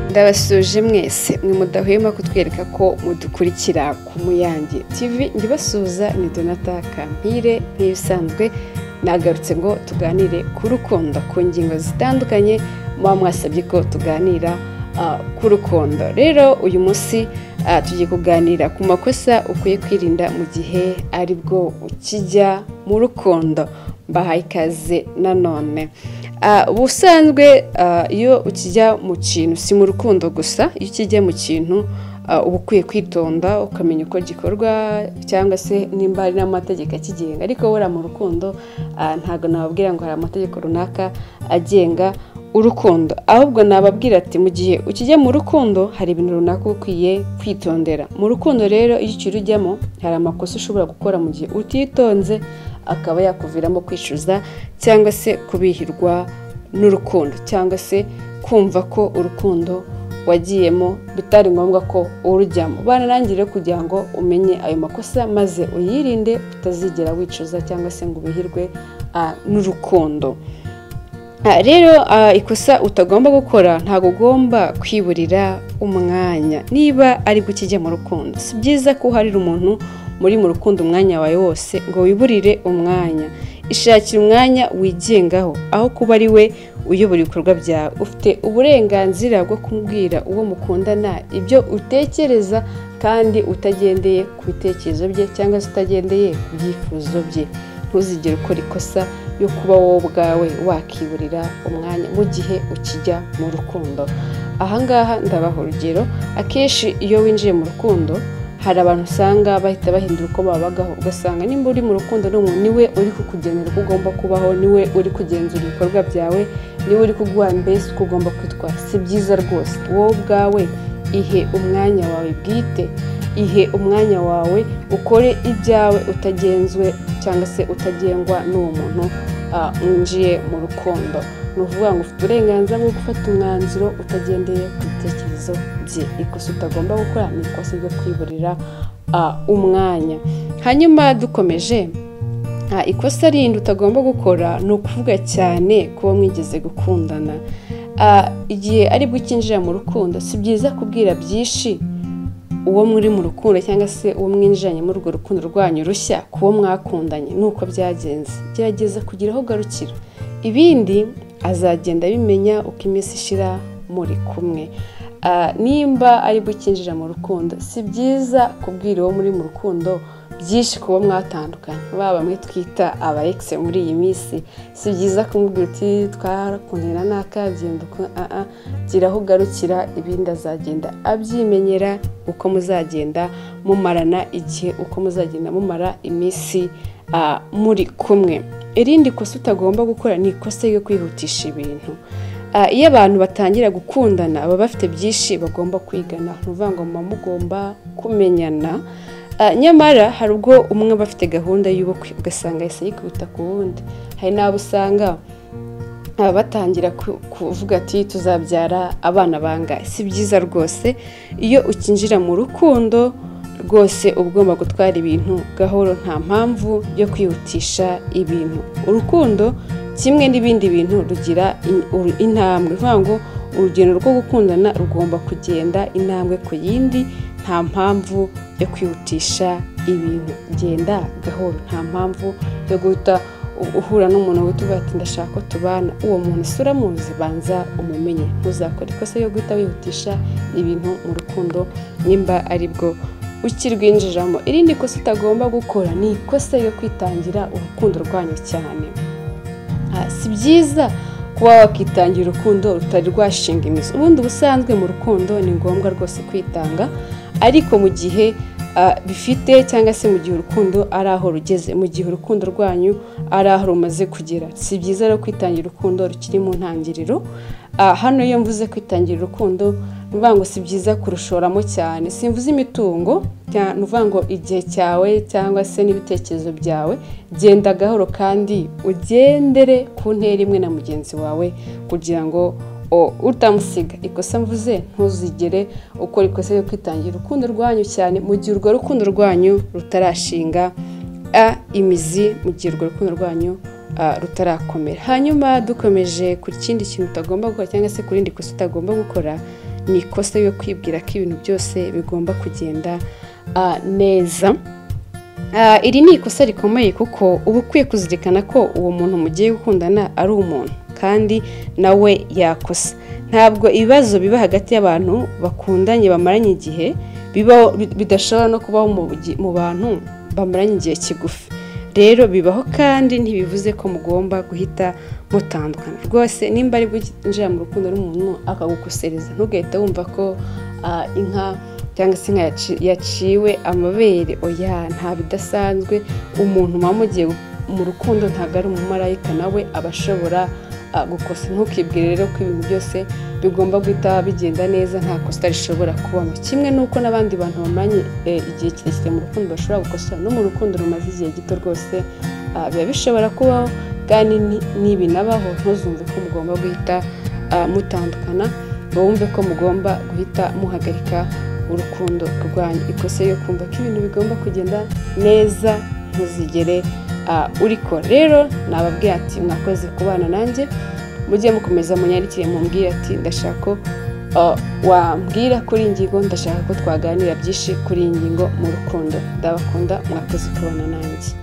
ndabasuje mwese mwe mudahwema kutwereka ko mudukurikira ku muyange tv njyibasuhuza ni donata kampire nk'ibisanzwe nagarutse ngo tuganire ku rukundo ku ngingo zitandukanye muba mwasabye ko tuganira ku rukundo rero uyu munsi tugiye kuganira ku makosa ukwiye kwirinda mu gihe aribwo ukijya mu rukundo mbahaye ikaze nanone ubusanzwe iyo ukijya mu kintu si mu rukundo gusa iyo ukijya mu kintu uba ukwiye kwitonda ukamenya uko gikorwa cyangwa se nimba hari n'amategeko akigenga ariko buriya mu rukundo ntabwo nababwira ngo hari amategeko runaka agenga urukundo ahubwo nababwira ati mu gihe ukijya mu rukundo hari ibintu runaka uba ukwiye kwitondera mu rukundo rero iyo ukiri ujyamo hari amakosa ushobora gukora mu gihe utitonze akaba yakuviramo kwishyuza cyangwa se kubihirwa n'urukundo cyangwa se kumva ko urukundo wagiyemo bitari ngombwa ko urujyamo banarangire kugira ngo umenye ayo makosa maze uyirinde utazigera wicuza cyangwa se ngo ubihirwe n'urukundo rero ikosa utagomba gukora ntabwo ugomba kwiburira umwanya niba ari bwo ukijya mu rukundo si byiza ko uharira umuntu muri mu rukundo umwanya wawe wose ngo wiburire umwanya ishakira umwanya wigengaho aho kuba ari we uyobora ibikorwa byawe ufite uburenganzira bwo kubwira uwo mukundana ibyo utekereza kandi utagendeye ku bitekerezo bye cyangwa se utagendeye ku byifuzo bye ntuzigere ukora ikosa yo kuba wowe ubwawe wakiburira umwanya mu gihe ukijya mu rukundo ahangaha ndabaha urugero akenshi iyo winjiye mu rukundo hari abantu usanga bahita bahindura uko babagaho ugasanga nimba uri mu rukundo n'umuntu niwe uri kukugenera uko ugomba kubaho niwe uri kugenzura ibikorwa byawe niwe uri kuguha mbese uko ugomba kwitwara si byiza rwose wowe ubwawe ihe umwanya wawe bwite ihe umwanya wawe ukore ibyawe utagenzwe cyangwa se utagengwa n'uwo muntu winjiye mu rukundo ni ukuvuga ngo ufite uburenganzira bwo gufata umwanzuro utagendeye ku bitekerezo bye ikosa utagomba gukora ni ikosa ryo kwiburira umwanya hanyuma dukomeje ikosa rindi utagomba gukora ni ukuvuga cyane kuba mwigeze gukundana igihe aribwo ukinjira mu rukundo si byiza kubwira byinshi uwo muri mu rukundo cyangwa se uwo mwinjiranye muri urwo rukundo rwanyu rushya ku wo mwakundanye nuko byagenze gerageza kugira aho ugarukira ibindi azagenda bimenya uko iminsi ishira muri kumwe nimba aribwo ukinjira mu rukundo si byiza kubwira uwo muri mu rukundo byinshi kuba mwatandukanye baba bamwe twita aba egisi muri iyi minsi si byiza kumubwira uti twarakundana n'akabyindo gira aho ugarukira ibindi azagenda abyimenyera uko muzagenda mumarana igihe uko muzagenda mumara iminsi muri kumwe irindi kosa utagomba gukora ni ikosa ryo kwihutisha ibintu iyo abantu batangira gukundana baba bafite byinshi bagomba kwigana ni ukuvuga ngo muba mugomba kumenyana nyamara hari ubwo umwe aba afite gahunda y'ubukwe ugasanga yahise yikubita ku wundi hari n'abo usanga batangira kuvuga ati tuzabyara abana bangahe si byiza rwose iyo ukinjira mu rukundo rwose uba ugomba gutwara ibintu gahoro nta mpamvu yo kwihutisha ibintu urukundo kimwe n'ibindi bintu rugira intambwe bivuga ngo urugendo rwo gukundana rugomba kugenda intambwe ku yindi nta mpamvu yo kwihutisha ibintu genda gahoro nta mpamvu yo guhita uhura n'umuntu wita uvuga ati ndashaka ko tubana uwo muntu si uramuzi banza umumenye ntuzakore ikosa yo guhita wihutisha ibintu mu rukundo nimba ari bwo ukirwinjiramo irindi kosa utagomba gukora ni ikosa yo kwitangira urukundo rwanyu cyane si byiza kuba wakitangira urukundo rutari rwashinga imizi ubundi ubusanzwe mu rukundo ni ngombwa rwose kwitanga ariko mu gihe bifite cyangwa se mu gihe urukundo ari aho rugeze mu gihe urukundo rwanyu ari aho rumaze kugera si byiza rero kwitangira urukundo rukiri mu ntangiriro hano iyo mvuze kwitangira urukundo ni ukuvuga ngo si byiza kurushoramo cyane simvuze imitungo ni ukuvuga ngo igihe cyawe cyangwa se n'ibitekerezo byawe genda gahoro kandi ugendere ku ntera imwe na mugenzi wawe kugira ngo utamusiga ikosa mvuze ntuzigere ukora ikosa yo kwitangira urukundo rwanyu cyane mu gihe urwo rukundo rwanyu rutarashinga imizi mu gihe urwo rukundo rwanyu rutarakomera hanyuma dukomeje ku kindi kintu utagomba gukora cyangwa se ku rindi kosa utagomba gukora ni ikosa yo kwibwira ko ibintu byose bigomba kugenda neza iri ni ikosa rikomeye kuko uba ukwiye kuzirikana ko uwo muntu mugiye gukundana ari umuntu kandi nawe yakosa ntabwo ibibazo biba hagati y'abantu bakundanye bamaranye igihe bidashobora no kubaho mu bantu bamaranye igihe kigufi rero bibaho kandi ntibivuze ko mugomba guhita mutandukana rwose nimba ari bwinjira mu rukundo n'umuntu akagukosereza ntugahita wumva ko inka cyangwa se inka yaciwe amabere oya nta bidasanzwe umuntu muba mugiye mu rukundo ntabwo ari umumarayika nawe aba ashobora gukosa ntukibwire rero ko ibintu byose bigomba guhita bigenda neza nta kosa rishobora kubamo kimwe n'uko n'abandi bantu bamanye igihe kirekire mu rukundo bashobora gukosora no mu rukundo rumaze igihe gito rwose biba bishobora kubaho kandi n'ibinabaho ntuzumve ko mugomba guhita mutandukana wumve ko mugomba guhita muhagarika urukundo rwanyu ikosa yo kumva ko ibintu bigomba kugenda neza ntuzigere urikora rero nababwiye ati mwakoze kubana nanjye mujye mukomeza munyandikire mumbwire ati ndashaka ko wambwira kuri iyi ngingo ndashaka ko twaganira byinshi kuri iyi ngingo mu rukundo ndabakunda mwakoze kubana nanjye